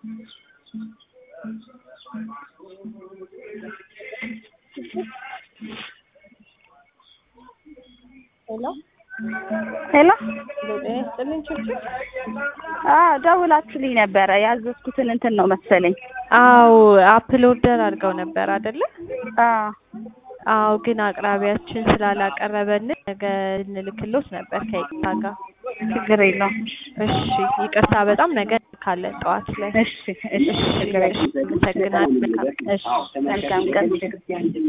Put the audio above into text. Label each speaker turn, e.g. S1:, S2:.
S1: ሄሎ
S2: ሄሎ
S1: ጤና ይስጥልኝ ችግር
S2: አዎ ደውላችሁልኝ ነበረ ያዘዝኩትን እንትን ነው መሰለኝ
S1: አዎ አፕል ኦርደር አድርገው ነበር አይደለ
S2: አዎ
S1: አዎ ግን አቅራቢያችን ስላላቀረበን ነገ እንልክሎት ነበር ከይቅርታ ጋር
S2: ችግር የለውም
S1: እሺ ይቅርታ በጣም ነገ እንልካለን ጠዋት ላይ
S2: እሺ እሺ ችግር የለውም
S1: አመሰግናለሁ መልካም ቀን
S2: እሺ መልካም ቀን